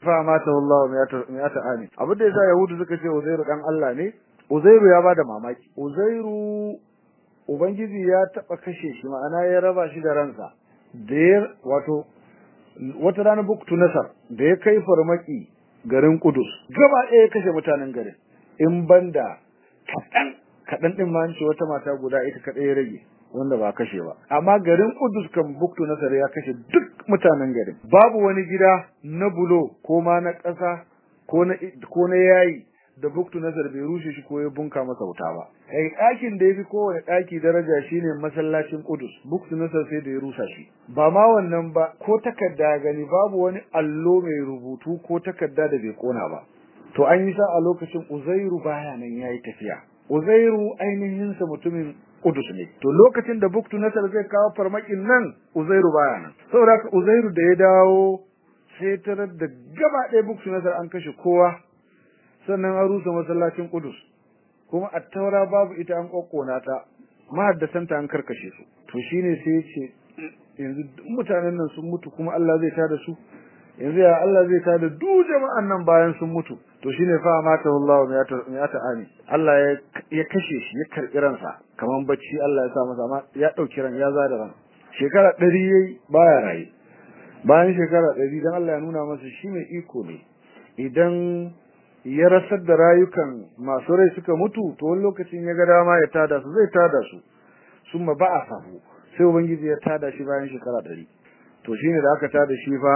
fa mata wallahu mi'ata ani abin da yasa yahudu suka ce uzairu dan Allah ne uzairu ya bada mamaki uzairu ubangiji ya taba kashe shi ma'ana ya raba shi da ransa da ya wato wata rana buktu nasar da ya kai farmaki garin kudus gaba ɗaya ya kashe mutanen garin in banda kaɗan kaɗan ɗin ma an ce wata mata guda ita kaɗai ya rage wanda ba kashe ba amma garin Kudus kan Buktu Nasar ya kashe duk mutanen garin babu wani gida na bulo ko ma na ƙasa ko na ko na yayi da Buktu Nasar bai rushe shi ko ya bunka masa wuta ba kai ɗakin da yafi kowane ɗaki daraja shine masallacin Kudus Buktu Nasar sai da ya rusa shi ba ma wannan ba ko takarda gani babu wani allo mai rubutu ko takarda da bai kona ba to an yi sa a lokacin Uzairu baya nan yayi tafiya Uzairu ainihin sa mutumin Kudus ne. To lokacin da Buktu Nasar zai kawo farmakin nan Uzairu baya nan. Saboda haka Uzairu da ya dawo sai tarar da gaba ɗaya Buktu Nasar an kashe kowa sannan an rusa masallacin Kudus. Kuma a taura babu ita an kokkona ta mahaddasanta an karkashe su. To shine sai ya ce yanzu duk mutanen nan sun mutu kuma Allah zai tada su. yanzu ya Allah zai tada duk jama'an nan bayan sun mutu to shine fa mata wallahu miyata ani Allah ya ya kashe shi ya karbi ransa kaman bacci Allah ya sa masa amma ya dauki ran ya zada ran shekara 100 yayi baya rayi bayan shekara 100 dan Allah ya nuna masa shi mai iko ne idan ya rasar da rayukan masu rai suka mutu to wani lokacin ya ga dama ya tada su zai tada su summa ba'a sahu sai ubangiji ya tada shi bayan shekara 100 to shine da aka tada shi fa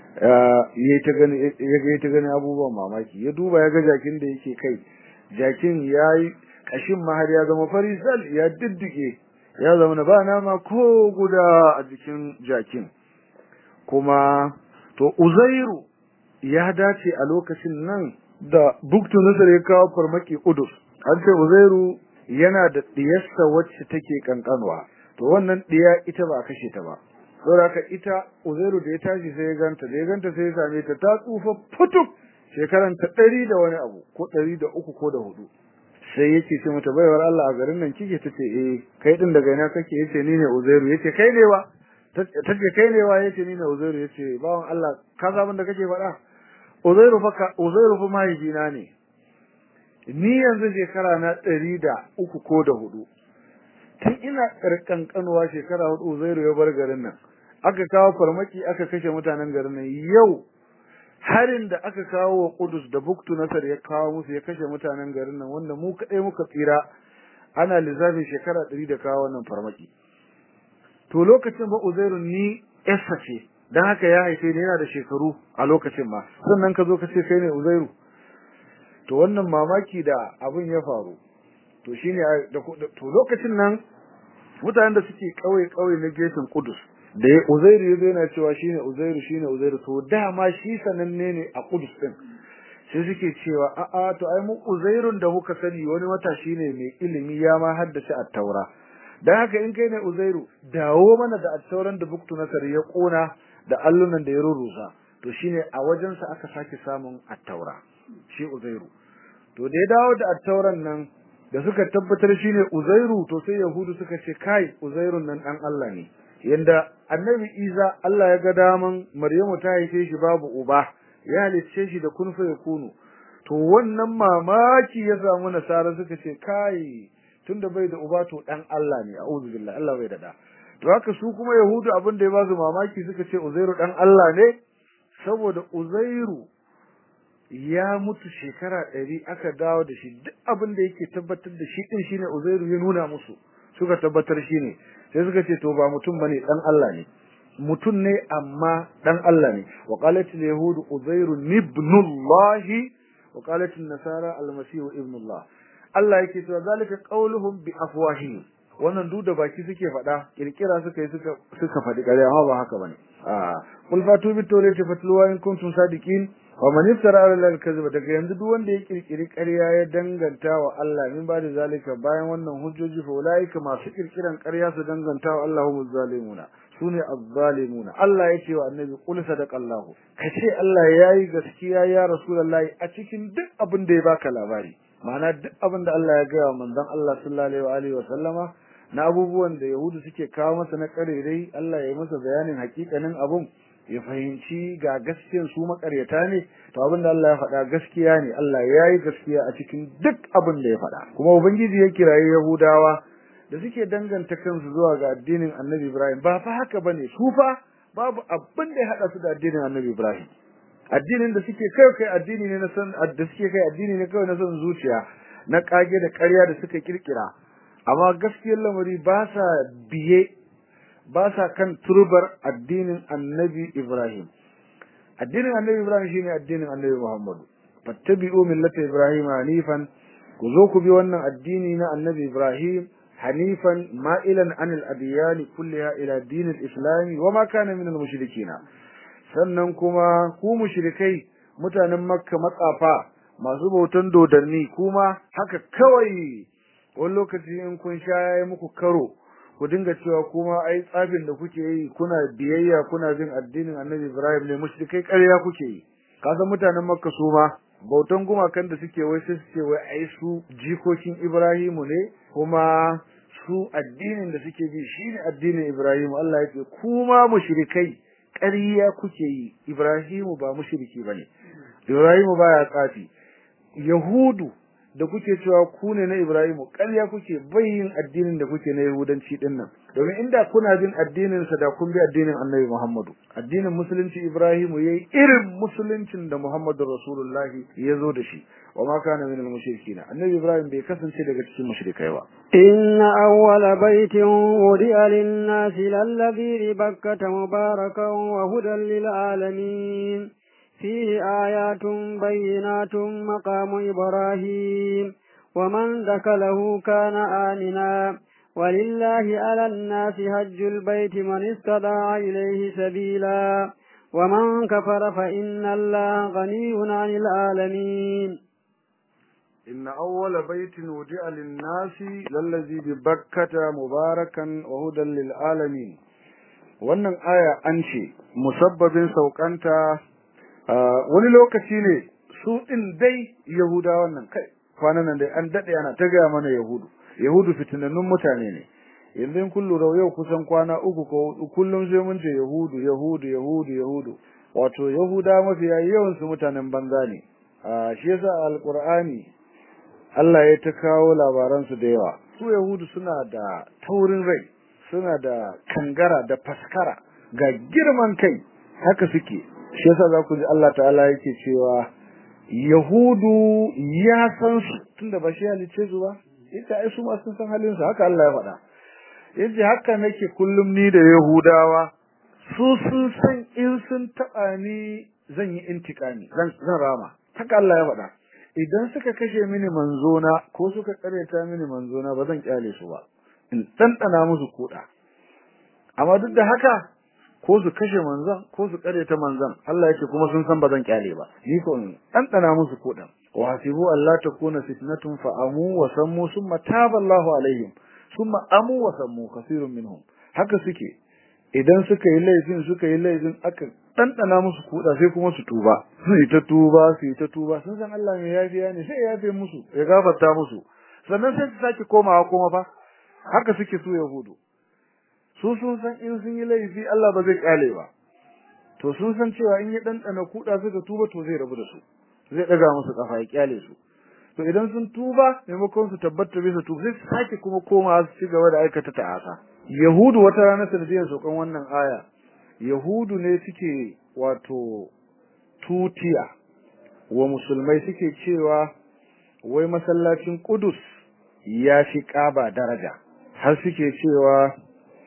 ya ta gani ya ga ta gani abubuwan mamaki ya duba ya ga jakin da yake kai jakin yayi kashin ma har ya zama farisal ya diddige ya zama na ba nama ko guda a jikin jakin kuma to uzairu ya dace a lokacin nan da buktu nasar ya kawo farmaki udus an ce uzairu yana da diyarsa wacce take kankanwa to wannan diya ita ba kashe ta ba saboda ita Uzairu da ya tashi sai ya ganta da ya ganta sai ya same ta ta tsufa futuk shekaran ta ɗari da wani abu ko ɗari da uku ko da hudu sai yake ce mata baiwar Allah a garin nan kike tace eh kai din daga ina kake yace ni ne Uzairu yace kai ne wa tace kai ne wa yace ni ne Uzairu yace bawan Allah ka san da kake faɗa Uzairu fa Uzairu fa mahaifina ne ni yanzu shekara na ɗari da uku ko da hudu tun ina ƙarƙanƙanuwa shekara hudu Uzairu ya bar garin nan aka kawo farmaki aka kashe mutanen garin nan yau harin da aka kawo wa Qudus da Buktu Nasar ya kawo musu ya kashe mutanen garin nan wanda mu kadai muka tsira ana lissafin shekara 100 da kawo wannan farmaki to lokacin ba Uzairu ni Essa ce dan haka ya haife ni yana da shekaru a lokacin ma sannan ka zo ka ce kai ne Uzairu to wannan mamaki da abin ya faru to shine to lokacin nan mutanen da suke kauye kauye na gefen Qudus da ya Uzairu yazo yana cewa shine Uzairu shine Uzairu to dama shi sananne ne a Qudus din sai suke cewa a a to ai mu Uzairun da muka sani wani matashi ne mai ilimi ya ma haddace at-Taura dan haka in kai ne Uzairu dawo mana da at-Tauran da Buktu Nasar ya kona da allunan da ya rurusa to shine a wajensa aka sake samun at-Taura shi Uzairu to da ya dawo da at-Tauran nan da suka tabbatar shine Uzairu to sai Yahudu suka ce kai Uzairun nan dan Allah ne yanda Annabi Isa Allah ya ga daman Maryamu ta haife shi babu uba ya halicce shi da kun fa yakunu to wannan mamaki ya samu nasara suka ce kai tunda bai da uba to dan Allah ne a'udhu billahi Allah bai da da to haka su kuma Yahudu abin da ya ba su mamaki suka ce Uzairu dan Allah ne saboda Uzairu ya mutu shekara ɗari aka dawo da shi duk abin da yake tabbatar da shi ɗin shine Uzairu ya nuna musu suka tabbatar shi ne sai suka ce to ba mutum bane dan Allah ne mutum ne amma dan Allah ne wa qalat al yahud Uzairu ibnullah wa qalat an nasara al masih ibnullah Allah yake cewa zalika qauluhum bi afwahihim wannan duk da baki suke faɗa kirkira suka yi suka suka faɗi ƙarya amma ba haka bane a qul fatu bit tawrati fatluwa in kuntum sadiqin wa man iftara ala allahi kadhiba daga yanzu duk wanda ya kirkiri ƙarya ya danganta wa Allah min ba da zalika bayan wannan hujjoji fa ulaika masu kirkiran ƙarya su danganta wa Allah humuz zalimuna sune azzalimuna Allah yace wa annabi qul sadaqallahu kace Allah yayi gaskiya ya rasulullahi a cikin duk abin da ya baka labari ma'ana duk abin da Allah ya ga wa manzon Allah sallallahu alaihi wa sallama na abubuwan da Yahudu suke kawo masa na karerai Allah ya yi masa bayanin hakikanin abun ya fahimci ga gaskiyan su makaryata ne to abin da Allah ya faɗa gaskiya ne Allah ya yi gaskiya a cikin duk abin da ya faɗa kuma ubangiji ya kiraye yahudawa da suke danganta kansu zuwa ga addinin annabi ibrahim ba fa haka bane su fa babu abin da ya haɗa su da addinin annabi ibrahim addinin da suke kai kai addini ne na san da suke kai addini ne kawai na son zuciya na kage da ƙarya da suka kirkira amma gaskiyar lamari ba sa biye ba sa kan turbar addinin annabi Ibrahim addinin annabi Ibrahim shine addinin annabi Muhammadu fattabi'u millata Ibrahim hanifan ku zo ku bi wannan addini na annabi Ibrahim hanifan ma'ilan anil adiyani kulliha ila dinil islami wa ma kana minal mushrikina sannan kuma ku mushrikai mutanen makka matsafa masu bautan dodanni kuma haka kawai wani lokaci in kun sha yayi muku karo ku dinga cewa kuma ai tsafin da kuke yi kuna biyayya kuna bin addinin Annabi Ibrahim ne mushrikai ƙarya kuke yi ka san mutanen Makka su ma bautan gumakan da suke wai sai suke wai ai su jikokin Ibrahimu ne kuma su addinin da suke bi shine addinin Ibrahim Allah ya ce kuma mushrikai ƙarya kuke yi Ibrahimu ba mushriki bane Ibrahimu baya tsafi Yahudu da kuke cewa ku ne na Ibrahimu ƙarya kuke bayyin addinin da kuke na Yahudanci din nan domin inda kuna bin addinin sa da kun bi addinin Annabi Muhammadu addinin musulunci Ibrahimu yayi irin musuluncin da Muhammadu Rasulullah ya zo da shi wa ma kana min al-mushrikeen Annabi Ibrahim bai kasance daga cikin mushrikai ba inna awwala baitin wudi'a lin-nasi lalladhi bi Bakkah mubarakan wa hudan lil-alamin فيه آيات بينات مقام إبراهيم ومن دخله كان آمنا ولله على الناس هج البيت من استطاع إليه سبيلا ومن كفر فإن الله غني عن العالمين إن أول بيت وجع للناس للذي ببكة مباركا وهدى للعالمين wannan aya an ce musabbabin saukanta wani lokaci ne su din dai yahuda wannan kai kwanan nan dai an dade ana ta gaya mana yahudu yahudu fitinannun mutane ne yanzu in kullu da yau kusan kwana uku ko kullum sai mun ce yahudu yahudu yahudu yahudu wato yahuda mafiya yawan su mutanen banza ne shi yasa alqur'ani Allah ya ta kawo labaran su da yawa su yahudu suna da taurin rai suna da kangara da faskara ga girman kai haka suke shi yasa za ku ji Allah ta'ala yake cewa Yahudu ya san su tunda ba shi halice su ba ita ai su ma sun san halin su haka Allah ya faɗa yace haka nake kullum ni da Yahudawa su sun san in sun taɓa ni zan yi intikami zan zan rama haka Allah ya faɗa idan suka kashe mini manzona ko suka kareta mini manzona ba zan kyale su ba in ɗanɗana musu kuɗa amma duk da haka ko su kashe manzon ko su kare ta manzon Allah yake kuma sun san bazan kyale ba ni ko dan dana musu kodan wa hasibu Allah takuna fitnatun fa amu wa sammu summa taba Allahu alaihim summa amu wa sammu kasirun minhum haka suke idan suka yi laifin suka yi laifin aka dan dana musu koda sai kuma su tuba su yi ta tuba su yi ta tuba sun san Allah mai yafiya ne sai ya yafe musu ya gafarta musu sannan sai su sake komawa kuma fa haka suke su yahudu su sun san in sun yi laifi Allah ba zai kale ba to sun san cewa in ya dandana kuda suka tuba to zai rabu da su zai daga musu kafa ya kyale su to idan sun tuba maimakon su tabbata bisa tuba sai su sake kuma koma su ci gaba da aikata ta'asa yahudu wata rana sanadiyar sokan wannan aya yahudu ne suke wato tutiya wa musulmai suke cewa wai masallacin Qudus ya fi Kaaba daraja har suke cewa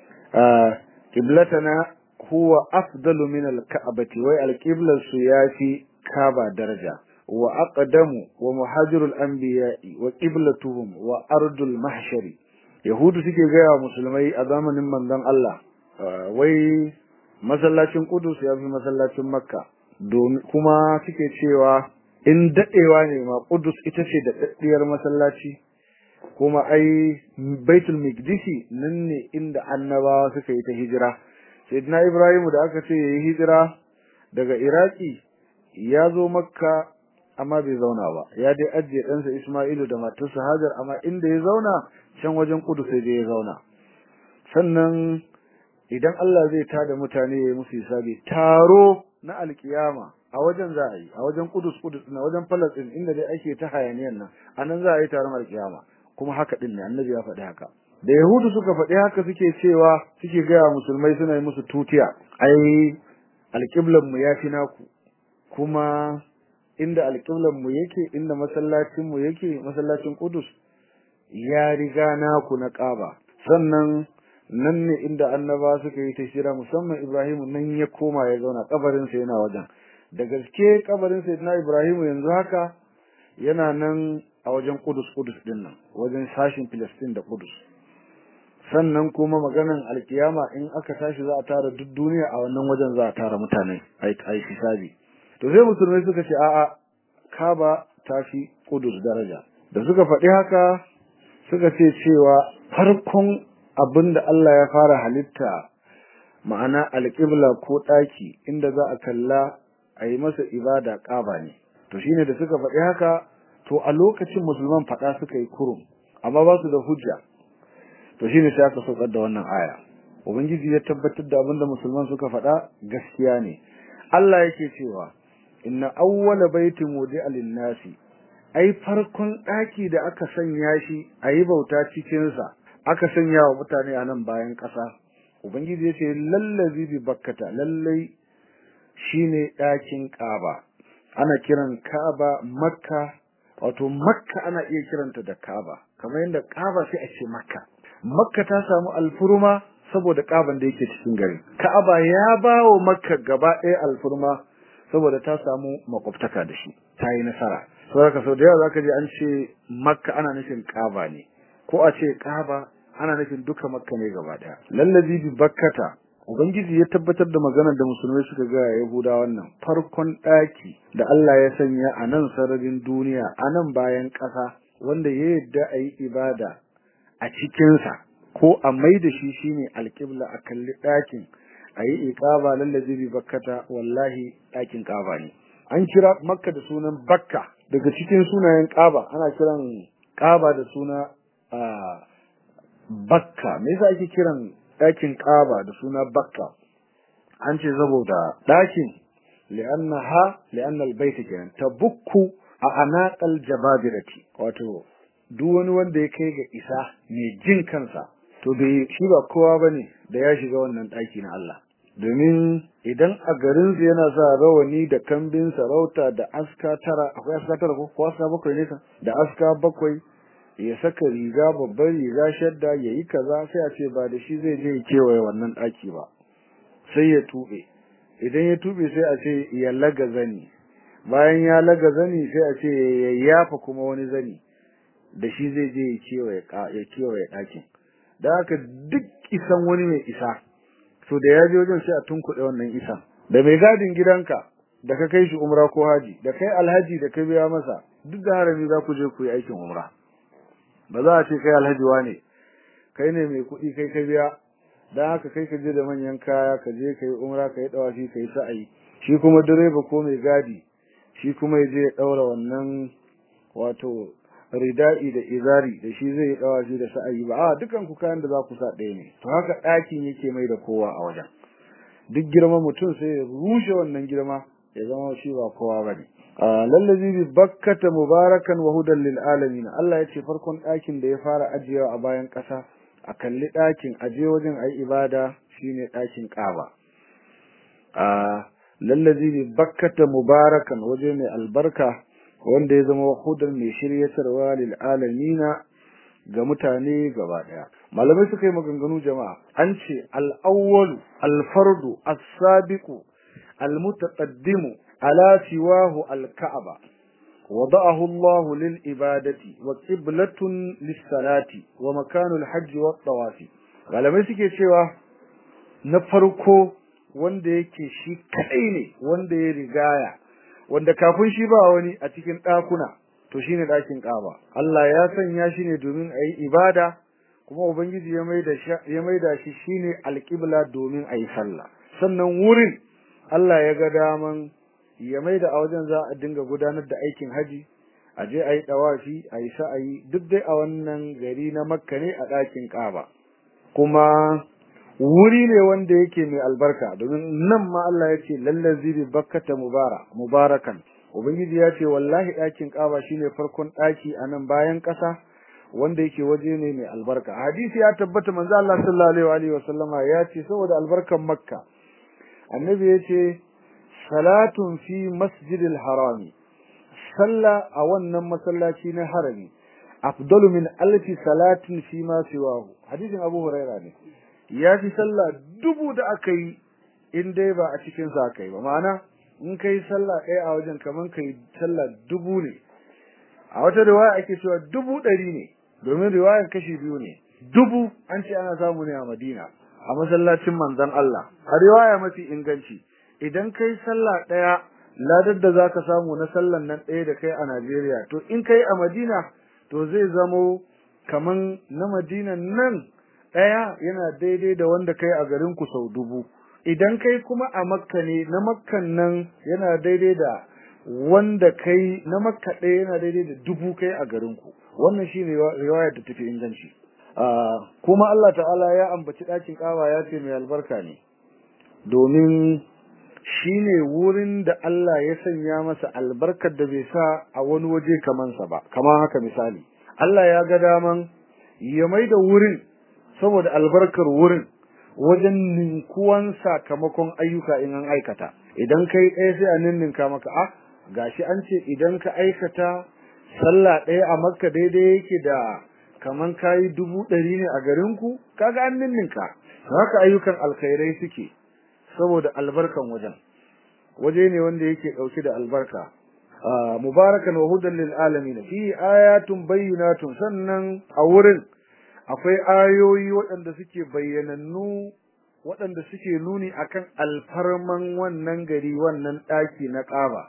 qiblatana huwa afdalu min al-ka'bati wai al-qiblar su yafi Kaaba daraja wa aqdamu wa muhajirul anbiya'i wa qiblatuhum wa ardul mahshari yahudu suke gaya musulmai a zamanin manzon Allah wai masallacin Qudus ya fi masallacin Makka domin kuma suke cewa in dadewa ne ma Qudus ita ce da daddiyar masallaci kuma ai Baitul Miqdisi nan ne inda annabawa suka yi ta hijira Sayyidina Ibrahim da aka ce yayi hijira daga Iraki ya zo Makka amma bai zauna ba ya dai ajiye ɗansa Isma'ilu da matarsa Hajar amma inda ya zauna can wajen Qudus sai dai ya zauna sannan idan Allah zai tada mutane ya musu hisabi taro na alkiyama a wajen za a yi a wajen kudus kudus na wajen Palestine inda dai ake ta hayaniyan nan anan za a yi taron alkiyama kuma haka din ne annabi ya faɗi haka da yahudu suka faɗi haka suke cewa suke gaya musulmai suna yi musu tutiya ai alƙiblan mu yafi naku kuma inda alƙiblan mu yake inda masallacin mu yake masallacin Qudus ya riga naku na Kaaba sannan nan ne inda annaba suka yi tashira musamman Ibrahim nan ya koma ya zauna kabarin sa yana wajen da gaske kabarin sa na Ibrahim yanzu haka yana nan a wajen Qudus Qudus din nan wajen sashin Palestine da Qudus sannan kuma maganan alkiyama in aka tashi za a tara duk duniya a wannan wajen za a tara mutane ai hisabi to sai musulmai suka ce a'a Kaaba ta fi Qudus daraja da suka faɗi haka suka ce cewa farkon abinda Allah ya fara halitta ma'ana alƙibla ko ɗaki inda za a kalla a yi masa ibada ƙaba ne to shine da suka faɗi haka to a lokacin musulman faɗa suka yi kurum amma ba su da hujja to shine sai aka saukar da wannan aya ubangiji ya tabbatar da abinda musulman suka faɗa gaskiya ne Allah yake cewa inna awwala baitin wudi'a lin-nasi ai farkon ɗaki da aka sanya shi a yi bauta cikinsa aka sanya wa mutane a nan bayan ƙasa ubangiji ya ce lallazi bi bakkata lallai shine ɗakin ƙaba ana kiran ka'aba makka wato makka ana iya kiranta da ka'aba kamar yadda ƙaba sai a ce makka makka ta samu alfurma saboda ƙaban da yake cikin gari ka'aba ya ba wa makka gaba ɗaya alfurma saboda ta samu makwabtaka da shi ta yi nasara saboda sau da yawa zaka ji an ce makka ana nufin kaba ne ko a ce kaba ana nufin duka makka ne gaba daya lallazi bi bakkata ubangiji ya tabbatar da maganar da musulmai suka ga yahuda wannan farkon daki da Allah ya sanya a nan sararin duniya a nan bayan ƙasa wanda ya yadda a yi ibada a cikinsa ko a mai da shi shine alƙibla a kalli ɗakin a yi iƙaba lallazi bi bakkata wallahi ɗakin ƙaba ne an kira makka da sunan bakka daga cikin sunayen ƙaba ana kiran ƙaba da suna bakka me yasa ake kiran ɗakin ƙaba da suna bakka an ce saboda ɗakin li'annaha li'anna albayt kenan tabukku a anaqal jababirati wato duk wani wanda ya kai ga isa mai jin kansa to bai shi ba kowa bane da ya shiga wannan ɗaki na Allah domin idan a garin su yana sa rawani da kambin sarauta da aska tara akwai aska tara ko ko aska bakwai ne da aska bakwai ya saka riga babbar riga shadda ya yi kaza sai a ce ba da shi zai je ya kewaye wannan ɗaki ba sai ya tuɓe idan ya tuɓe sai a ce ya laga zani bayan ya laga zani sai a ce ya yafa kuma wani zani da shi zai je ya kewaye ɗakin da haka duk isan wani mai isa to da ya je wajen sai a tunkuɗe wannan isa da mai gadin gidanka da ka kai shi umra ko haji da kai alhaji da ka biya masa duk da harami za ku je ku yi aikin umra ba za a ce kai alhaji wane kai ne mai kuɗi kai ka biya dan haka kai ka je da manyan kaya ka je ka yi umra ka yi dawashi ka yi sa'ayi shi kuma direba ko mai gadi shi kuma ya je ya ɗaura wannan wato rida'i da izari da shi zai dawa shi da sa'ayi ba a dukan ku kayan da za ku sa ɗaya ne to haka ɗakin yake mai da kowa a wajen duk girman mutum sai ya rushe wannan girma ya zama shi ba kowa bane lallazi bi bakkata mubarakan wa hudan lil alamin Allah ya ce farkon ɗakin da ya fara ajiyewa a bayan ƙasa a kalli ɗakin aje wajen ayi ibada shine ɗakin Kaaba lallazi bi bakkata mubarakan waje mai albarka wanda ya zama hudan mai shiryatarwa lil alamina ga mutane gaba daya malamai suka yi maganganu jama'a an ce al-awwalu al-fardu as-sabiqu al-mutaqaddimu ala siwahu al-ka'aba wada'ahu Allah lil ibadati wa qiblatun lis-salati wa makanu al-hajj wa tawafi malamai suke cewa na farko wanda yake shi kadai ne wanda ya rigaya wanda kafin shi ba wani a cikin ɗakuna to shine ɗakin Kaaba Allah ya sanya shi ne domin a yi ibada kuma ubangiji ya maida shi ya maida shi shine alqibla domin a yi sallah sannan wurin Allah ya ga daman ya maida a wajen za a dinga gudanar da aikin haji a je a yi dawafi a yi sa'ayi duk dai a wannan gari na Makka ne a ɗakin Kaaba kuma wuri ne wanda yake mai albarka domin nan ma Allah ya ce lallazi bi bakkata mubara mubarakan ubangiji ya ce wallahi ɗakin kaba shine farkon ɗaki a nan bayan ƙasa wanda yake waje ne mai albarka hadisi ya tabbata manzo Allah sallallahu alaihi wa sallama ya ce saboda albarkan makka annabi ya ce salatun fi masjidil harami sallah a wannan masallaci na harami afdalu min alfi salatin fi ma siwahu hadisin abu huraira ne ya fi sallah dubu da aka yi in dai ba a cikin sa aka yi ba ma'ana in kai sallah ɗaya a wajen kaman kai sallah dubu ne a wata riwaya ake cewa dubu ɗari ne domin riwayar kashi biyu ne dubu an ce ana samu ne a madina a masallacin manzon Allah a riwaya mafi inganci idan kai sallah ɗaya ladar da zaka samu na sallan nan ɗaya da kai a Najeriya to in kai a Madina to zai zamo kaman na Madina nan ɗaya yana daidai da wanda kai a garin ku sau dubu idan kai kuma a Makka ne na Makkan nan yana daidai da wanda kai na Makka ɗaya yana daidai da dubu kai a garin ku wannan shine riwayar da tafi inganci kuma Allah ta'ala ya ambaci ɗakin ƙawa ya ce mai albarka ne domin shine wurin da Allah ya sanya masa albarkar da bai sa a wani waje kaman sa ba kamar haka misali Allah ya ga daman ya maida wurin saboda albarkar wurin wajen ninkuwan sakamakon ayyuka in an aikata idan kai ɗaya sai a ninninka maka a gashi an ce idan ka aikata sallah ɗaya a makka daidai yake da kaman kayi dubu ɗari ne a garinku kaga an ninninka haka ayyukan alkhairai suke saboda albarkan wajen waje ne wanda yake dauke da albarka mubarakan wa hudan lil alamin fi ayatun bayyinatun sannan a wurin akwai ayoyi waɗanda suke bayyanannu waɗanda suke nuni akan alfarman wannan gari wannan ɗaki na ƙaba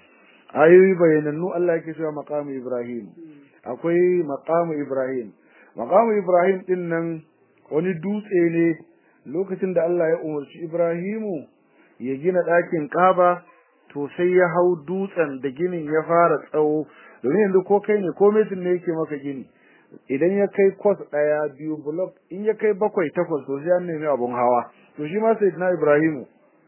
ayoyi bayyanannu Allah yake cewa maqamu Ibrahim akwai maqamu Ibrahim maqamu Ibrahim din nan wani dutse ne lokacin da Allah ya umarci Ibrahimu ya gina ɗakin Kaaba to sai ya hau dutsen da ginin ya fara tsawo domin yanzu ko kai ne ko mesin ne yake maka gini idan ya kai kwas ɗaya biyu block in ya kai bakwai takwas to sai an nemi abun hawa to shi ma sai na Ibrahimu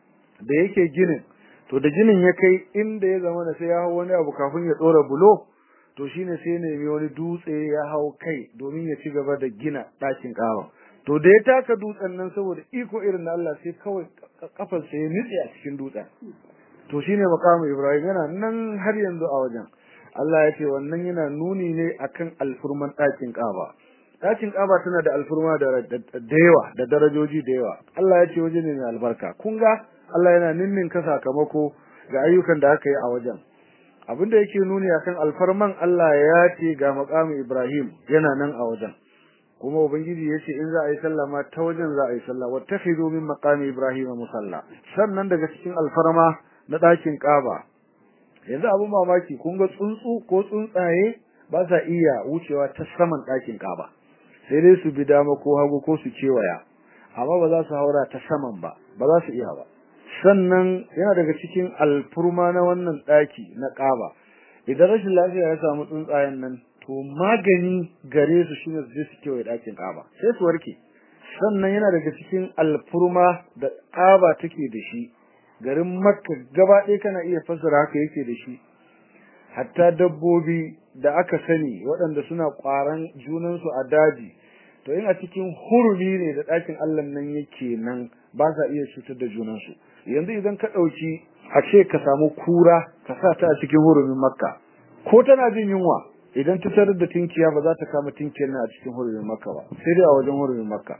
da yake ginin to da ginin ya kai inda ya zama da sai ya hau wani abu kafin ya ɗora bulo to shine sai ya nemi wani dutse ya hau kai domin ya ci gaba da gina ɗakin Kaaba to da ya taka dutsen nan saboda iko irin na Allah sai kawai kafar sa ya nitse a cikin dutsen to shine makamu Ibrahim yana nan har yanzu a wajen Allah ya ce wannan yana nuni ne akan alfurman ɗakin Kaaba ɗakin Kaaba tana da alfurma da da yawa da darajoji da yawa Allah ya ce waje ne mai albarka kun ga Allah yana ninnin ka sakamako ga ayyukan da aka yi a wajen abinda yake nuni akan alfarman Allah ya ce ga makamu Ibrahim yana nan a wajen kuma ubangiji yace in za a yi sallah ma ta wajen za a yi sallah wattakhidu min maqami ibrahima musalla sannan daga cikin alfarma na dakin kaba yanzu abun mamaki kun ga tsuntsu ko tsuntsaye ba sa iya wucewa ta saman dakin kaba sai dai su bi dama ko hagu ko su kewaya amma ba za su haura ta saman ba ba za su iya ba sannan yana daga cikin alfurma na wannan daki na kaba idan rashin lafiya ya samu tsuntsayen nan to magani gare su shine su je su kewaye ɗakin ƙaba sai su warke sannan yana daga cikin alfurma da ƙaba take da shi garin makka gaba ɗaya kana iya fassara haka yake da shi hatta dabbobi da aka sani waɗanda suna ƙwaran junansu a daji to in a cikin hurumi ne da ɗakin allah nan yake nan ba sa iya cutar da junansu yanzu idan ka ɗauki a ce ka samu kura ka sa ta a cikin hurumin makka ko tana jin yunwa idan ta tarar da tinkiya ba za ta kama tinkiyar nan a cikin hurumin makka ba sai dai a wajen hurumin makka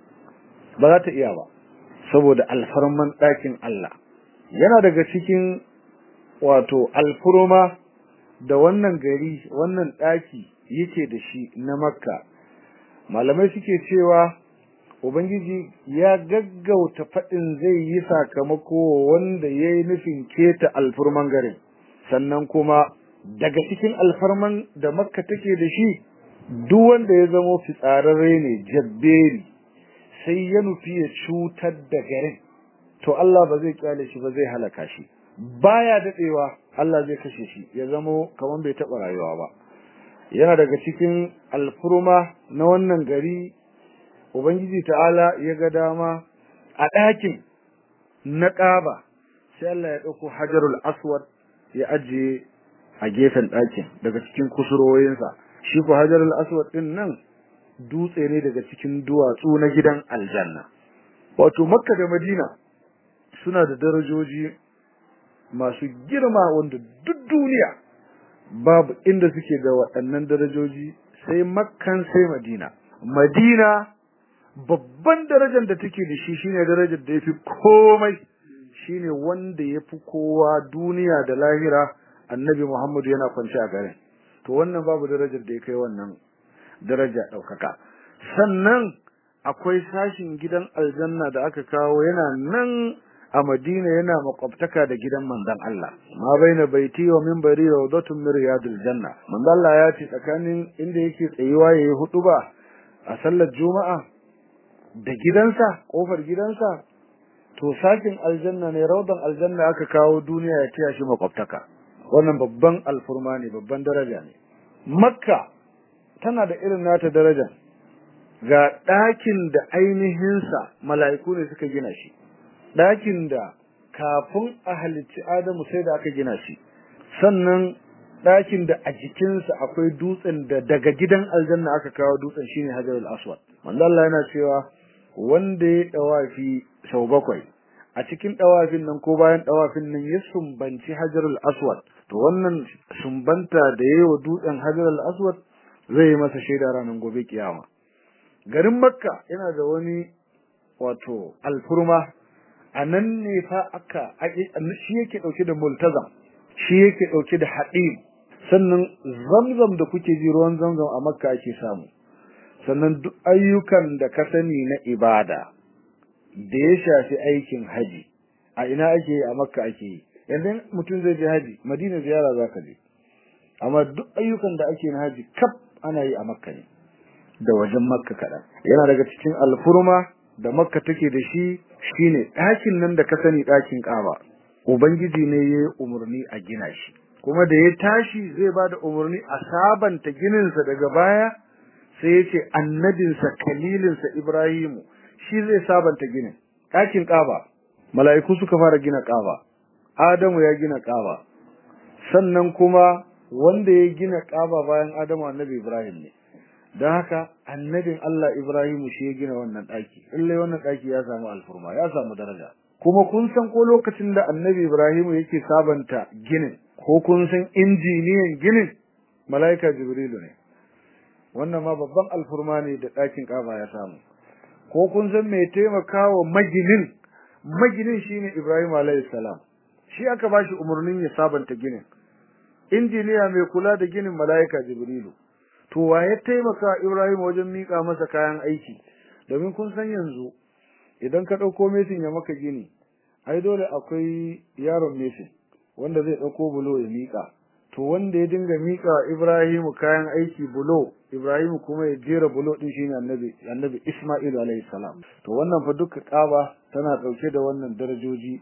ba za ta iya ba saboda alfarman ɗakin Allah yana daga cikin wato alfurma da wannan gari wannan ɗaki yake da shi na makka malamai suke cewa ubangiji ya gaggauta faɗin zai yi sakamako wanda ya yi nufin keta alfurman garin sannan kuma daga cikin alfarman da makka take da shi duk wanda ya zamo fitsararre ne jabberi sai ya nufi ya cutar da garin to Allah ba zai kyale shi ba zai halaka shi baya dadewa Allah zai kashe shi ya zamo kaman bai taba rayuwa ba yana daga cikin alfurma na wannan gari ubangiji ta'ala ya ga dama a ɗakin na ƙaba sai Allah ya ɗauko hajarul aswad ya ajiye a gefen ɗakin daga cikin kusurwoyinsa shi ko hajarul aswad ɗin nan dutse ne daga cikin duwatsu na gidan aljanna wato makka da madina suna da darajoji masu girma wanda duk duniya babu inda suke da waɗannan darajoji sai makkan sai madina madina babban darajar da take da shi shine darajar da yafi komai shine wanda yafi kowa duniya da lahira annabi Muhammadu yana kwance a garin to wannan babu darajar da ya kai wannan daraja daukaka sannan akwai sashin gidan aljanna da aka kawo yana nan a Madina yana makwabtaka da gidan manzon Allah ma baina baiti wa minbari rawdatun min riyadil janna manzon Allah ya ce tsakanin inda yake tsayuwa yayi hutuba a sallar juma'a da gidansa kofar gidansa to sakin aljanna ne rawdan aljanna aka kawo duniya ya tiya shi makwabtaka wannan babban alfurma ne babban daraja ne makka tana da irin nata daraja ga ɗakin da ainihinsa mala'iku ne suka gina shi ɗakin da kafin a halicci adamu sai da aka gina shi sannan ɗakin da a jikinsa akwai dutsen da daga gidan aljanna aka kawo dutsen shine hajarul aswad manzo Allah yana cewa wanda ya dawafi sau bakwai a cikin dawafin nan ko bayan dawafin nan ya sumbanci hajarul aswad to wannan sumbanta da yayi wa dutsen hajarul aswad zai yi masa shaida ranar gobe kiyama garin makka yana da wani wato alfurma a nan ne fa aka shi yake dauke da multazam shi yake dauke da haɗin sannan zamzam da kuke ji ruwan zamzam a makka ake samu sannan duk ayyukan da ka sani na ibada da ya shafi aikin haji a ina ake yi a makka ake yi yanzu mutum zai je haji madina ziyara za ka je amma duk ayyukan da ake na haji kaf ana yi a makka ne da wajen makka kaɗan yana daga cikin alfurma da makka take da shi shine ɗakin nan da ka sani ɗakin ƙaba ubangiji ne ya yi umarni a gina shi kuma da ya tashi zai ba da umarni a sabanta gininsa daga baya sai ya ce annabinsa kalilinsa ibrahimu shi zai sabanta ginin ɗakin ƙaba mala'iku suka fara gina ƙaba adamu ya gina ƙaba sannan kuma wanda ya gina ƙaba bayan adamu annabi ibrahim ne don haka annabin Allah Ibrahimu shi ya gina wannan ɗaki illai wannan ɗaki ya samu alfurma ya samu daraja kuma kun san ko lokacin da annabi Ibrahimu yake sabanta ginin ko kun san injiniyan ginin mala'ika Jibrilu ne wannan ma babban alfurma ne da ɗakin ƙaba ya samu ko kun san mai taimakawa maginin maginin shine Ibrahim alayhi salam shi aka bashi umarnin ya sabanta ginin injiniya mai kula da ginin mala'ika Jibrilu to wa ya taimaka Ibrahim wajen mika masa kayan aiki domin kun san yanzu idan ka dauko mesin ya maka gini ai dole akwai yaron mesin wanda zai dauko bulo ya mika to wanda ya dinga mika Ibrahim kayan aiki bulo Ibrahim kuma ya jera bulo din shine annabi annabi Isma'il alayhi salam to wannan fa duka kaba tana dauke da wannan darajoji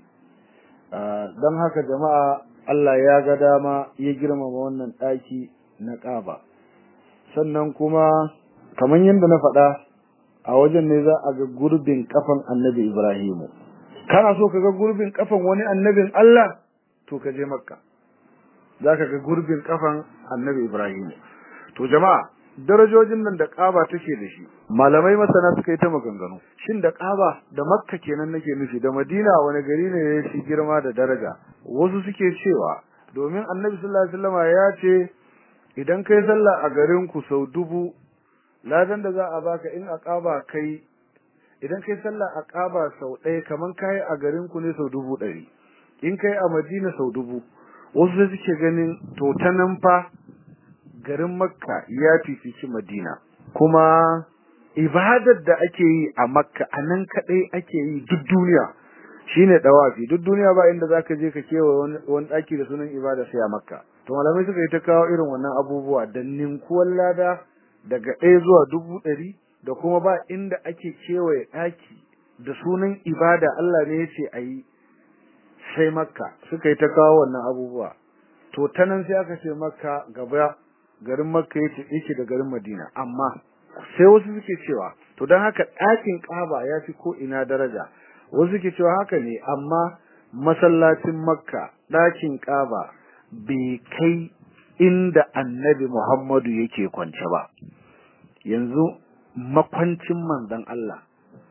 dan haka jama'a Allah ya ga dama ya girmama wannan daki na kaba sannan kuma kamar yadda na faɗa a wajen ne za a ga gurbin kafan annabi Ibrahimu kana so ka ga gurbin kafan wani annabin Allah to ka je makka za ka ga gurbin kafan annabi Ibrahimu to jama'a darajojin nan da ƙaba take da shi malamai masana suka yi ta maganganu shin da ƙaba da makka kenan nake nufi da madina wani gari ne ya fi girma da daraja wasu suke cewa domin annabi sallallahu alaihi wasallam ya ce idan kai sallah a garin ku sau dubu ladan da za a baka in aqaba kai idan kai sallah aqaba sau ɗaya kaman kai a garin ku ne sau dubu ɗari in kai a Madina sau dubu wasu sai suke ganin to ta nan fa garin Makka ya fifici Madina kuma ibadar da ake yi a Makka anan kadai ake yi duk duniya shine dawafi duk duniya ba inda zaka je ka kewa wani daki da sunan ibada sai a Makka to malamai suka yi ta kawo irin wannan abubuwa da ninkuwan lada daga ɗaya zuwa dubu ɗari da kuma ba inda ake kewaye ɗaki da sunan ibada Allah ne ya ce a yi sai makka suka yi ta kawo wannan abubuwa to ta nan sai aka ce makka gaba garin makka yake yake da garin madina amma sai wasu suke cewa to don haka ɗakin ƙaba ya fi ko ina daraja wasu ke cewa haka ne amma masallacin makka ɗakin ƙaba bai kai inda annabi muhammadu yake kwance ba yanzu makwancin manzon Allah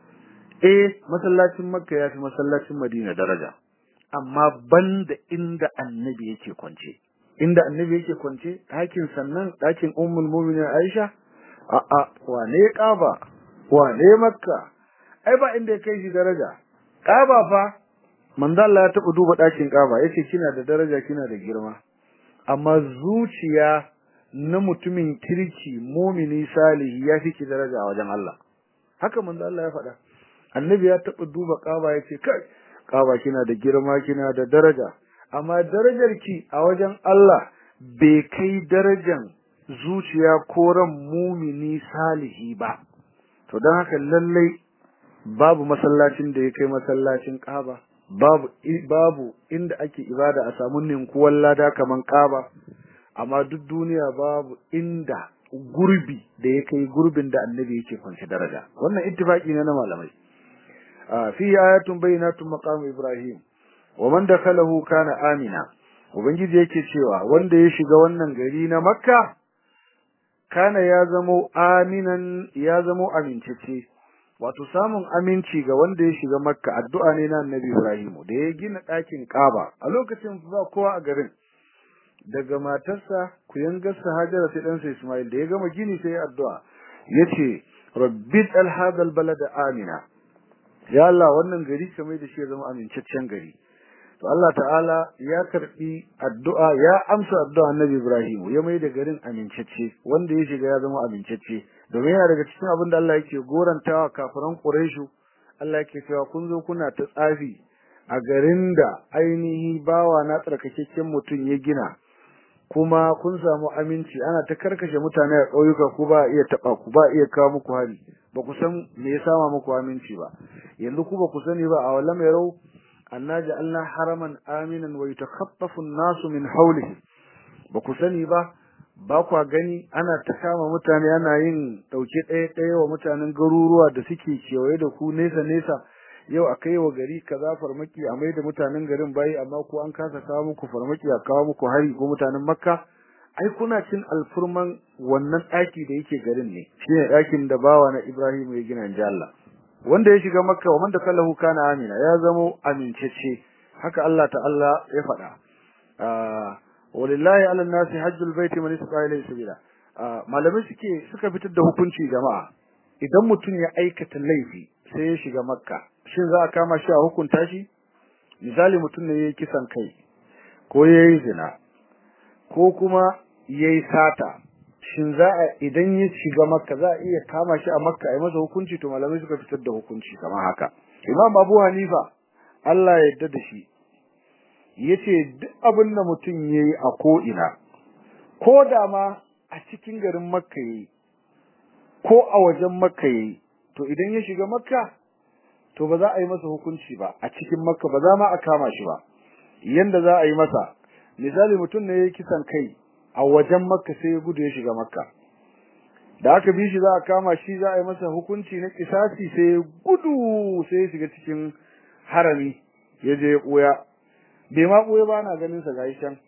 eh masallacin makka ya fi masallacin madina daraja amma banda inda annabi yake kwance inda annabi yake kwance ɗakin sannan ɗakin ummul mu'minin Aisha a'a wane ƙaba wane makka ai ba inda ya kai shi daraja ƙaba fa manzo Allah ya taɓa duba ɗakin ƙaba yace kina da daraja kina da girma amma zuciya na mutumin kirki mumini salihi ya fi ki daraja a wajen Allah haka manzo Allah ya faɗa annabi ya taɓa duba ƙaba yace kai ƙaba kina da girma kina da daraja amma darajar ki a wajen Allah bai kai darajan zuciya ko ran mumini salihi ba to don haka lallai babu masallacin da ya kai masallacin Kaaba babu babu inda ake ibada a samu ninkuwan lada kaman Kaaba amma duk duniya babu inda gurbi da ya kai gurbin da annabi yake kwanci daraja wannan ittifaki ne na malamai fi ayatun bayyinatun maqam Ibrahim wa man dakhalahu kana amina ubangiji yake cewa wanda ya shiga wannan gari na Makka kana ya zamo aminan ya zamo amincece wato samun aminci ga wanda ya shiga makka addu'a ne na annabi ibrahim da ya gina ɗakin kaaba a lokacin ba kowa a garin daga matarsa kuyangarsa hajara sai ɗansa ismail da ya gama gini sai addu'a yace rabbi al hadha al balada amina ya Allah wannan gari kamar da shi ya zama amincaccen gari to Allah ta'ala ya karbi addu'a ya amsa addu'a Annabi Ibrahim ya mai da garin amincacce wanda ya shiga ya zama amincacce domin yana daga cikin abin da Allah yake gorantawa kafiran Quraishu Allah yake cewa kun zo kuna ta tsafi a garin da ainihi bawa na tsarkakekken mutum ya gina kuma kun samu aminci ana ta karkashe mutane a ƙauyuka ku ba iya taba ku ba iya kawo muku hari ba ku san me ya sama muku aminci ba yanzu ku ba ku sani ba a wallam yarau anna ja'alna haraman aminan wa yatakhaffafu an-nasu min hawlihi ba ku sani ba ba kwa gani ana ta kama mutane ana yin dauke ɗaya ɗaya wa mutanen garuruwa da suke kewaye da ku nesa nesa yau a kai wa gari kaza farmaki a mai da mutanen garin bayi amma ko an kasa kawo muku farmaki a kawo muku hari ko mutanen makka ai kuna cin alfurman wannan ɗaki da yake garin ne shine ɗakin da bawa na ibrahim ya gina inji Allah wanda ya shiga makka wa man dakallahu kana amina ya zamo amincece haka Allah ta'ala ya faɗa walillahi ala nasi hajjul baiti man istata ilayhi sabila malamai suke suka fitar da hukunci jama'a idan mutum ya aikata laifi sai ya shiga makka shin za a kama shi a hukunta shi misali mutum ne yayi kisan kai ko yayi zina ko kuma yayi sata shin za a idan ya shiga makka za a iya kama shi a makka a yi masa hukunci to malamai suka fitar da hukunci kamar haka imam abu hanifa Allah ya yarda da shi yace duk abin da mutum yayi a ko ina ko da ma a cikin garin makka yayi ko a wajen makka yayi to idan ya shiga makka to ba za a yi masa hukunci ba a cikin makka ba za ma a kama shi ba yanda za a yi masa misali mutum ne yayi kisan kai a wajen makka sai ya gudu ya shiga makka da aka bi shi za a kama shi za a yi masa hukunci na kisasi sai ya gudu sai ya shiga cikin harami ya je ya ɓuya bai ma ɓuya ba na ganin sa gashi can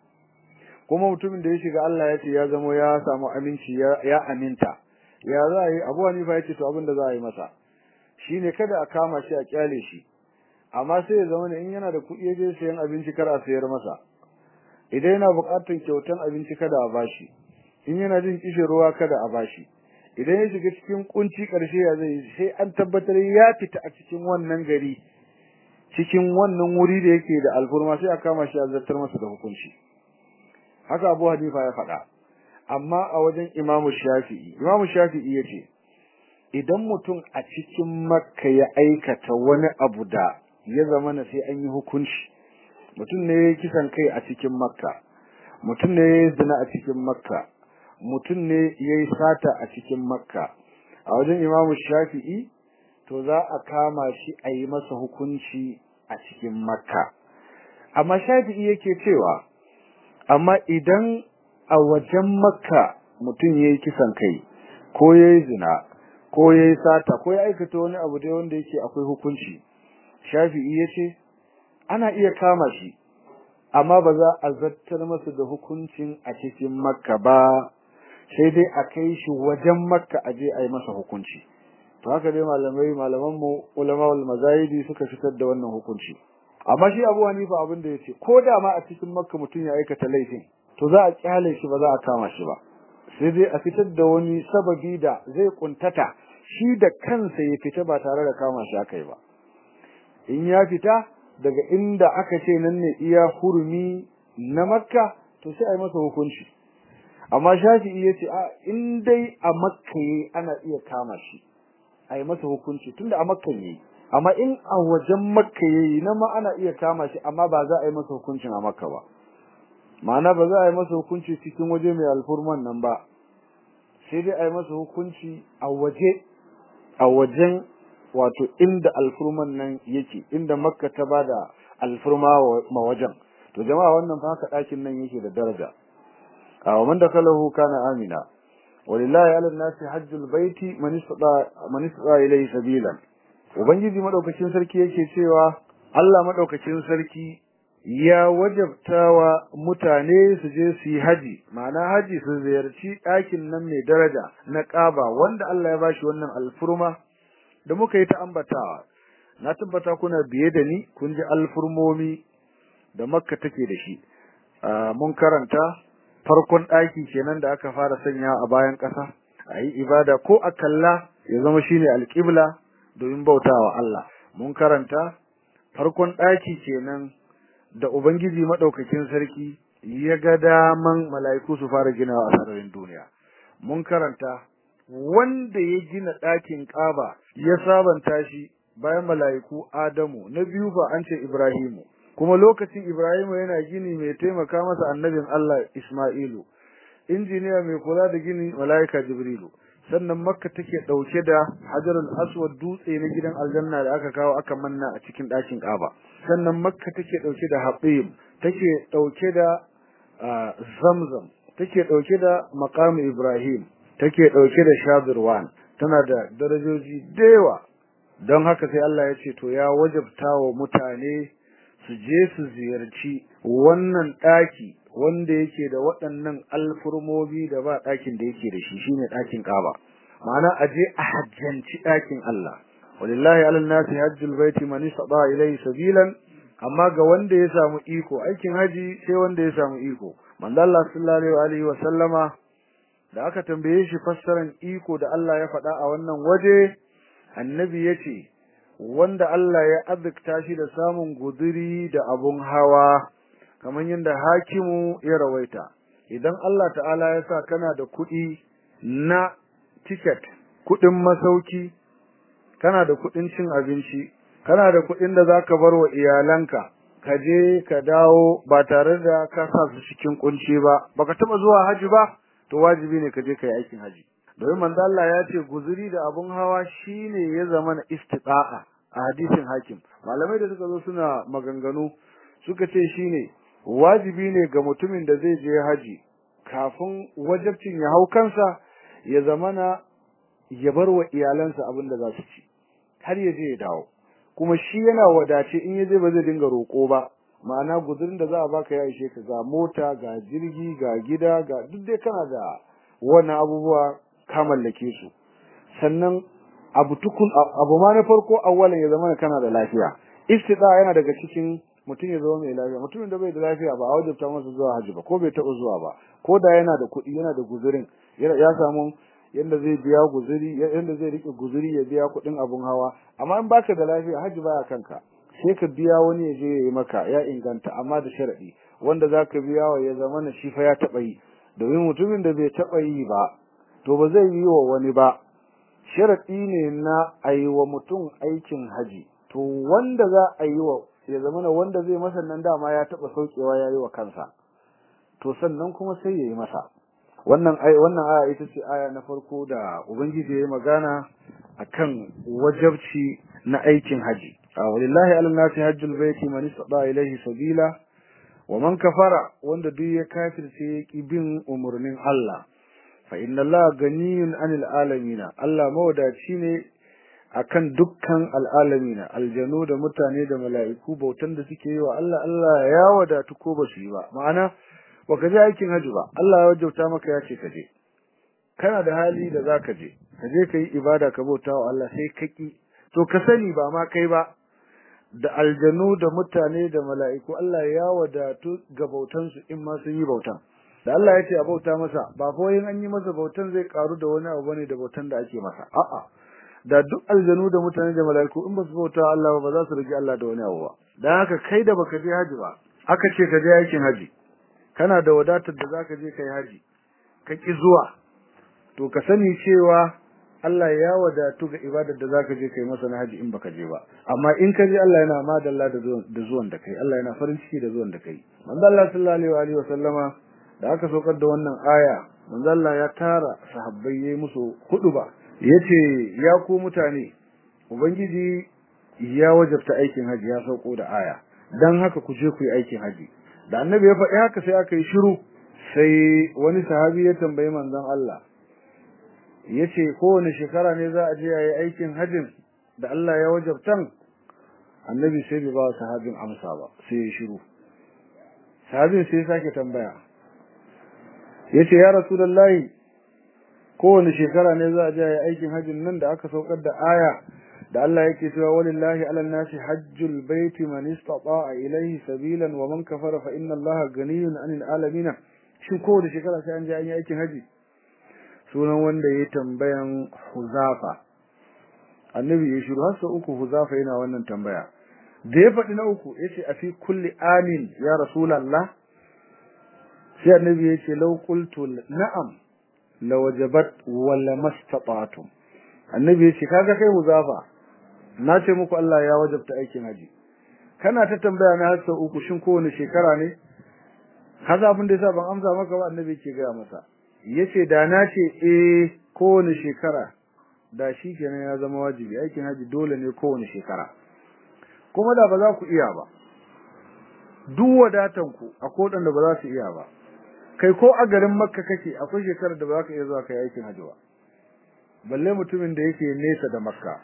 kuma mutumin da ya shiga Allah ya ce ya zamo ya samu aminci ya aminta ya za a yi abu hanifa ya ce to abin da za a yi masa shine kada a kama shi a kyale shi amma sai ya zama ne in yana da kuɗi ya je sayan abinci kar a sayar masa idan yana buƙatar kyautan abinci kada a bashi in yana jin kishin ruwa kada a bashi idan ya shiga cikin kunci ƙarshe ya zai sai an tabbatar ya fita a cikin wannan gari cikin wannan wuri da yake da alfurma sai a kama shi a zartar masa da hukunci haka Abu Hanifa ya faɗa amma a wajen Imam Shafi'i Imam Shafi'i yace idan mutum a cikin Makka ya aikata wani abu da ya zama na sai an yi hukunci mutum ne yayi kisan kai a cikin Makka mutum ne yayi zina a cikin Makka mutum ne yayi sata a cikin Makka a wajen Imam Shafi'i to za a kama shi a yi masa hukunci a cikin Makka amma Shafi'i yake cewa amma idan a wajen makka mutum ya yi kisan kai ko ya yi zina ko ya yi sata ko ya aikata wani abu dai wanda yake akwai hukunci shafi'i yace ana iya kama shi amma ba za a zartar masa da hukuncin a cikin makka ba sai dai a kai shi wajen makka a je a yi masa hukunci to haka dai malamai malaman mu ulama wal mazahidi suka fitar da wannan hukunci amma shi Abu Hanifa abin da yace ko da ma a cikin makka mutum ya aikata laifin to za a kyale shi ba za a kama shi ba sai dai a fitar da wani sababi da zai kuntata shi da kansa ya fita ba tare da kama shi akai ba in ya fita daga inda aka ce nan ne iya hurumi na makka to sai a yi masa hukunci amma shafi'i ya ce a in dai a makka yayi ana iya kama shi a yi masa hukunci tunda a makka yayi amma in a wajen makka yayi na ma ana iya kama shi amma ba za a yi masa hukuncin a makka ba ma'ana ba za a yi masa hukunci cikin waje mai alfurman nan ba sai dai a yi masa hukunci a waje a wajen wato inda alfurman nan yake inda makka ta bada alfurma ma wajen to jama'a wannan fa haka dakin nan yake da daraja a man dakalahu kana amina walillahi ala nasi hajjul baiti man istata man istata ilayhi sabila ubangiji madaukakin sarki yake cewa Allah madaukakin sarki ya wajabtawa mutane su je su yi haji ma'ana haji su ziyarci ɗakin nan mai daraja na Kaaba wanda Allah ya bashi wannan alfurma da muka yi ta ambatawa na tabbata kuna biye da ni kun ji alfurmomi da Makka take da shi mun karanta farkon ɗaki kenan da aka fara sanya a bayan ƙasa a yi ibada ko a kalla ya zama shine alƙibla domin bautawa Allah mun karanta farkon ɗaki kenan da Ubangiji madaukakin sarki ya ga daman mala'iku su fara ginawa a sararin duniya mun karanta wanda ya gina ɗakin ƙaba ya sabanta shi bayan mala'iku Adamu na biyu fa an ce Ibrahimu kuma lokacin Ibrahimu yana gini mai taimaka masa annabin Allah Isma'ilu injiniya mai kula da gini mala'ika Jibrilu sannan Makka take dauke da Hajarul Aswad dutse na gidan aljanna da aka kawo aka manna a cikin ɗakin Kaaba sannan Makka take dauke da Habib take dauke da Zamzam take dauke da maqam Ibrahim take dauke da Shadirwan tana da darajoji da yawa don haka sai Allah ya ce to ya wajabta wa mutane su je su ziyarci wannan ɗaki wanda yake da waɗannan alfurmomi da ba ɗakin da yake da shi shine ɗakin Kaaba ma'ana a je a hajjanci ɗakin Allah walillahi alal nasi hajjul baiti man istata ilayhi sabilan amma ga wanda ya samu iko aikin haji sai wanda ya samu iko manzo Allah sallallahu alaihi wa sallama da aka tambaye shi fassaran iko da Allah ya faɗa a wannan waje annabi yace wanda Allah ya azurta shi da samun guduri da abun hawa kamar yadda hakimu ya rawaita idan Allah ta'ala ya sa kana da kuɗi na ticket kuɗin masauki kana da kuɗin cin abinci kana da kuɗin da zaka bar wa iyalanka ka je ka dawo ba tare da ka sa su cikin kunci ba baka taba zuwa haji ba to wajibi ne ka je ka yi aikin haji domin manzo Allah ya ce guzuri da abun hawa shine ya zama na istita'a a hadisin hakim malamai da suka zo suna maganganu suka ce shine wajibi ne ga mutumin da zai je haji kafin wajibcin ya hau kansa ya zamana ya bar wa iyalansa abin da za su ci har ya je ya dawo kuma shi yana wadace in ya je ba zai dinga roƙo ba ma'ana guzurin da za a baka ya ishe ka ga mota ga jirgi ga gida ga duk dai kana da wannan abubuwa ka mallake su sannan abu tukun abu ma na farko awwalan ya zama kana da lafiya istida yana daga cikin mutum ya zama mai lafiya mutumin da bai da lafiya ba a wajabta masa zuwa haji ba ko bai taɓa zuwa ba ko da yana da kuɗi yana da guzurin ya samu yanda zai biya guzuri yanda zai rike guzuri ya biya kuɗin abun hawa amma in baka da lafiya haji baya kanka sai ka biya wani ya je ya yi maka ya inganta amma da sharadi wanda zaka biya wa ya zama na shi fa ya taɓa yi domin mutumin da bai taɓa yi ba to ba zai yi wa wani ba sharadi ne na a yi wa mutum aikin haji to wanda za a yi wa ya zama na wanda zai masa nan dama ya taɓa saukewa ya yi wa kansa to sannan kuma sai ya yi masa wannan ai wannan aya ita ce aya na farko da ubangiji ya yi magana akan wajabci na aikin haji walillahi ala nasi hajjul baiti man istata ilayhi sabila wa man kafara wanda duk ya kafirce ya ki bin umurnin Allah fa inna Allah ganiyun anil alamin Allah mawadaci ne akan dukkan al'alamina aljanu da mutane da mala'iku bautan da suke yi wa Allah Allah ya wadatu ko ba su yi ba ma'ana baka je aikin haji ba Allah ya wajauta maka ya ce ka je kana da hali da zaka je ka je ka yi ibada ka bauta wa Allah sai ka ki to ka sani ba ma kai ba da aljanu da mutane da mala'iku Allah ya wadatu ga bautan su in ma sun yi bautan da Allah ya ce a bauta masa ba fa yin an yi masa bautan zai karu da wani abu bane da bautan da ake masa a'a da duk aljanu da mutane da mala'iku in ba su bauta Allah ba za su rigi Allah da wani abu ba dan haka kai da baka je haji ba aka ce ka je aikin haji kana da wadatar da zaka je kai haji ka ki zuwa to ka sani cewa Allah ya wadatu ga ibadar da zaka je kai masa na haji in baka je ba amma in ka je Allah yana madalla da zuwan da zuwan da kai Allah yana farin ciki da zuwan da kai manzo Allah sallallahu alaihi wa sallama da aka saukar da wannan aya manzo Allah ya tara sahabbai yayi musu ba. yace ya ku mutane ubangiji ya wajabta aikin haji ya sauko da aya dan haka ku je ku yi aikin haji da annabi ya faɗi haka sai aka yi shiru sai wani sahabi ya tambayi manzon Allah yace kowane shekara ne za a je yayi aikin hajin da Allah ya wajabtan annabi sai bai ba sahabin amsa ba sai ya shiru sahabin sai sake tambaya yace ya rasulullahi kowane shekara ne za a je yayi aikin hajin nan da aka saukar da aya da Allah yake cewa walillahi ala nasi hajjul baiti man istata'a ilayhi sabilan wa man kafara fa inna Allaha ganiyun 'anil alamin shin kowace shekara sai an je an yi aikin haji sunan wanda ya tambayan Huzafa annabi ya shiru har sau uku Huzafa yana wannan tambaya da ya faɗi na uku yace a fi kulli amin ya rasulullah sai annabi ya ce law qultu na'am la wajabat wala mastata'tum annabi ya ce kaga kai Huzafa na ce muku Allah ya wajabta aikin haji kana ta tambaya na har sau uku shin kowane shekara ne kaza abin da yasa ban amsa maka ba annabi ke gaya masa yace da na ce eh kowane shekara da shi kenan ya zama wajibi aikin haji dole ne kowane shekara kuma da ba za ku iya ba duk wadatan ku akwai wadanda ba za su iya ba kai ko a garin makka kake akwai shekarar da ba za ka iya zuwa kai aikin haji ba balle mutumin da yake nesa da makka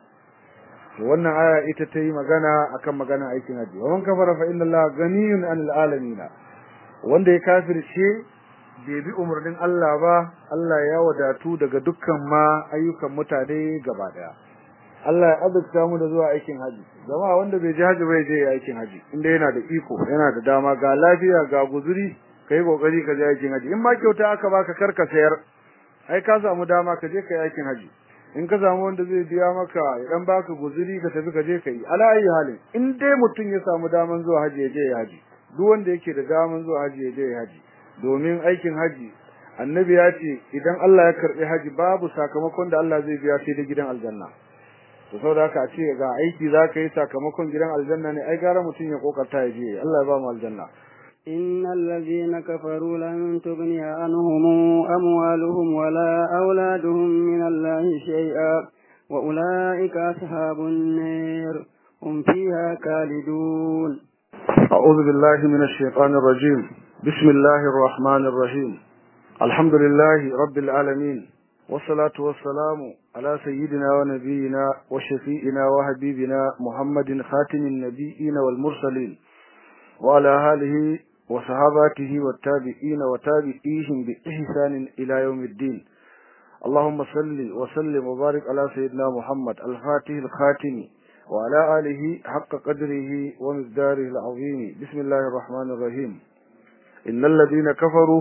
to wannan aya ita ta yi magana akan magana aikin haji wa man kafara fa inna allaha ganiyun anil alamin wanda ya kafirce bai bi umarnin Allah ba Allah ya wadatu daga dukkan ma ayyukan mutane gaba daya Allah ya azurta mu da zuwa aikin haji zama wanda bai je haji bai je aikin haji inda yana da iko yana da dama ga lafiya ga guzuri kai kokari ka je aikin haji in ma kyauta aka baka karka sayar ai ka samu dama ka je kai aikin haji in ka samu wanda zai biya maka ya dan baka guzuri ka tafi ka je kai ala ayi halin in dai mutum ya samu daman zuwa haji ya je ya haji duk wanda yake da daman zuwa haji ya je ya haji domin aikin haji annabi ya ce idan Allah ya karbi haji babu sakamakon da Allah zai biya sai da gidan aljanna to saboda haka a ce ga aiki zaka yi sakamakon gidan aljanna ne ai gara mutum ya kokarta ya je Allah ya ba mu aljanna إن الذين كفروا لن تغني عنهم أموالهم ولا أولادهم من الله شيئا وأولئك أصحاب النار هم فيها خالدون أعوذ بالله من الشيطان الرجيم بسم الله الرحمن الرحيم الحمد لله رب العالمين والصلاة والسلام على سيدنا ونبينا وشفيئنا وحبيبنا محمد خاتم النبيين والمرسلين وعلى آله وصحاباته والتابعين وتابعيهم بإحسان إلى يوم الدين اللهم صل وسلم وبارك على سيدنا محمد الفاتح الخاتم وعلى آله حق قدره ومقداره العظيم بسم الله الرحمن الرحيم إن الذين كفروا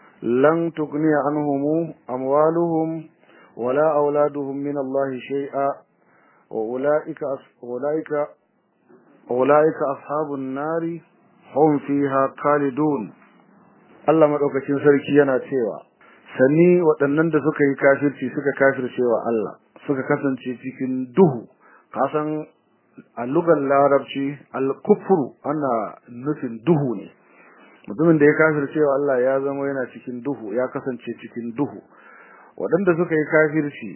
لن تغني عنهم أموالهم ولا أولادهم من الله شيئا وأولئك أولئك أولئك أصحاب النار hum fiha khalidun Allah madaukakin sarki yana cewa sani waɗannan da suka yi kafirci suka kafircewa Allah suka kasance cikin duhu kasan a lugar larabci al-kufru ana nufin duhu ne mutumin da ya kafircewa Allah ya zama yana cikin duhu ya kasance cikin duhu waɗanda suka yi kafirci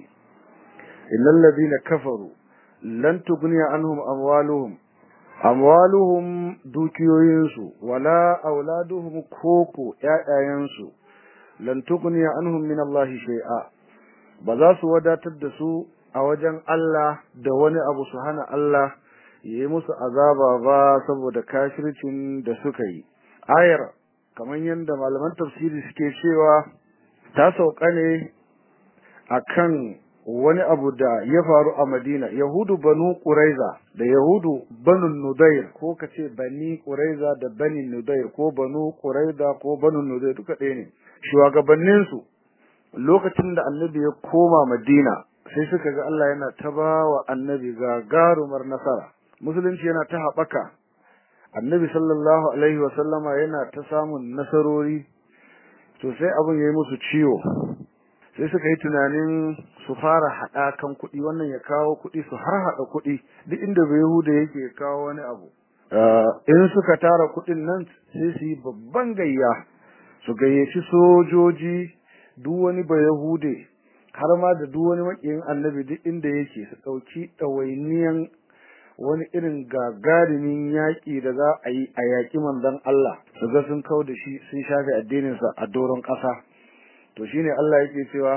innal ladina kafaru lan tughniya anhum amwaluhum amwaluhum dukiyoyinsu wala auladuhum koko ƴaƴayensu lan tughni anhum min Allah shay'a ba za su wadatar da su a wajen Allah da wani abu su hana Allah yi musu azaba ba saboda kafircin da suka yi ayar kamar yadda malaman tafsiri suke cewa ta sauka ne akan wani abu da ya faru a Madina Yahudu banu Quraiza da Yahudu banu Nudair ko kace bani Quraiza da bani Nudair ko banu Quraiza ko banu Nudair duka ɗaya ne shugabannin su lokacin da Annabi ya koma Madina sai suka ga Allah yana ta bawa Annabi gagarumar nasara musulunci yana ta haɓaka Annabi sallallahu alaihi wa sallama yana ta samun nasarori to sai abin yayi musu ciwo sai suka yi tunanin su fara haɗa kan kuɗi wannan ya kawo kuɗi su har haɗa kuɗi duk inda bai Yahuda yake kawo wani abu in suka tara kuɗin nan sai su yi babban gayya su gayyaci sojoji duk wani bai Yahude har ma da duk wani makiyin annabi duk inda yake su ɗauki ɗawainiyan wani irin gagarumin yaƙi da za a yi a yaƙi manzon Allah su ga sun kau da shi sun shafe addininsa a doron ƙasa to shine Allah yake cewa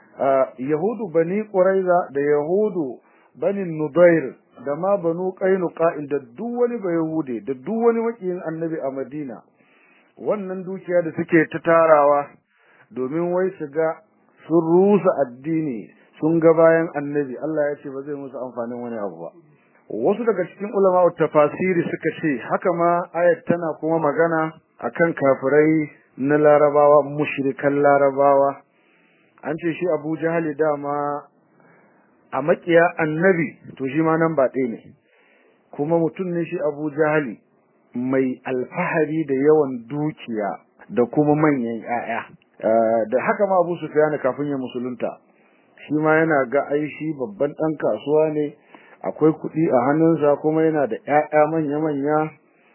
yahudu bani quraiza da yahudu bani nudair da ma banu qainuqa da duk wani ba yahude da duk wani makiyin annabi a madina wannan dukiya da suke ta tarawa domin wai su ga sun rusa addini sun ga bayan annabi Allah ya ce ba zai musu amfanin wani abu ba wasu daga cikin ulama tafasiri suka ce haka ma ayat tana kuma magana akan kafirai na larabawa mushrikan larabawa an ce shi abu jahali dama a makiya annabi to shi ma nan ba ɗaya ne kuma mutum ne shi abu jahali mai alfahari da yawan dukiya da kuma manyan 'ya'ya da haka ma abu sufyan kafin ya musulunta shi ma yana ga ai shi babban ɗan kasuwa ne akwai kuɗi a hannunsa kuma yana da 'ya'ya manya-manya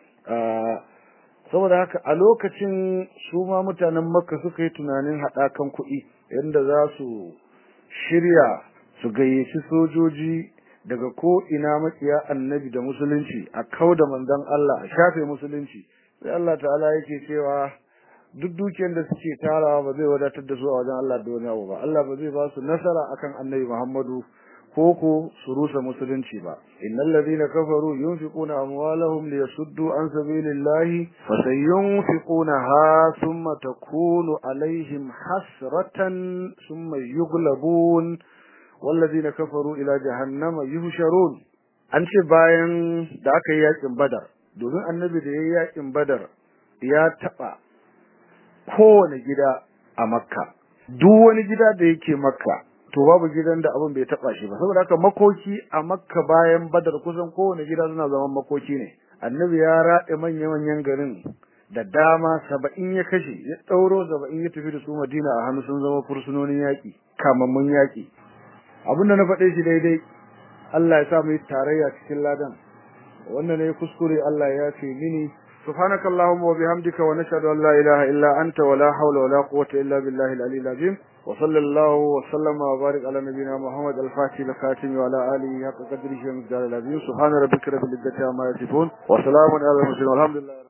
saboda haka a lokacin su ma mutanen makka suka yi tunanin haɗakan kuɗi yadda za su shirya su gayyaci sojoji daga ko ina makiya annabi da musulunci a kau da manzon Allah a shafe musulunci sai Allah ta'ala yake cewa duk dukiyar da suke tarawa ba zai wadatar da su a wajen Allah da wani abu ba Allah ba zai ba su nasara akan annabi Muhammadu koko su rusa musulunci ba innal ladina kafaru yunfiquna amwalahum liyasuddu an sabilillahi fasayunfiqunaha thumma takunu alaihim hasratan thumma yughlabun walladina kafaru ila jahannama yuhsharun an ce bayan da aka yi yakin badar domin annabi da yayi yakin badar ya taba kowane gida a makka duk wani gida da yake makka to babu gidan da abin bai taba shi ba saboda haka makoki a makka bayan badar kusan kowane gida suna zaman makoki ne annabi ya raɗe manya manyan garin da dama saba'in ya kashe ya ɗauro saba'in ya tafi da su madina a hannu sun zama fursunonin yaƙi kamammun yaƙi abin da na faɗe shi daidai Allah ya sa mu yi tarayya cikin ladan wannan ne kuskure Allah ya ce mini سبحانك اللهم وبحمدك ونشهد أن لا إله إلا أنت ولا حول ولا قوة إلا بالله العلي العظيم وصلى الله وسلم وبارك على نبينا محمد الفاتح الخاتم وعلى آله حق قدره ومقداره العظيم سبحان ربك رب العزة عما يصفون وسلام على المرسلين والحمد لله